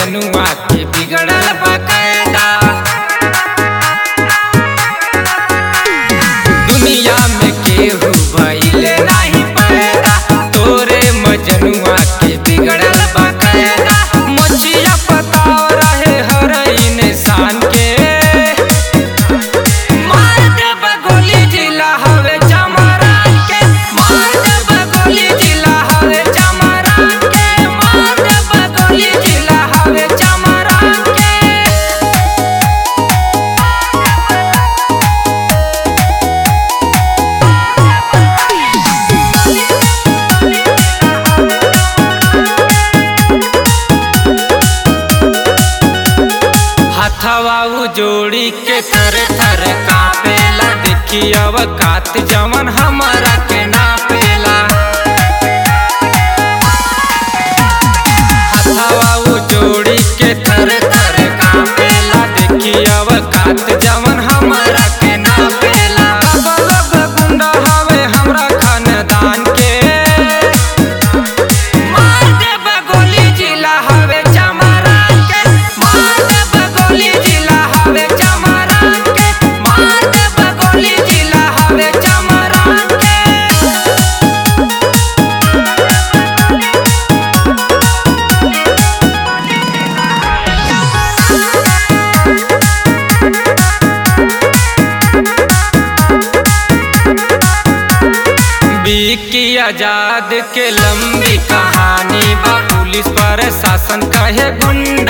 मजनुआ के बिगड़ल बकायदा दुनिया में केहू भइले नाही पैदा तोरे मजनुआ के बिगड़ल बकायदा मचिया पताव रहे हर इंसान के मार देब गोली जिला हवे चमरान के मार देब गोली जिला हवे चमरान के मार देब गोली जिला हवे चमरान के हथवा उ जोड़ी के थर थर कापेला देखी अवकात जवन हमारा के नापेला हथवा उ जोड़ी के थर थर कापेला देखी अवकात जवन हमारा के नापेला सब गुंडा हवे हमरा खानदान के मार देब गोली जिला हवे चमरान के मार देब गोली जिला हवे चमरान के मार देब गोली जिला हवे चमरान के विकी आजाद के लंबी कहानी बा पुलिस प्रशासन कहे गुंडा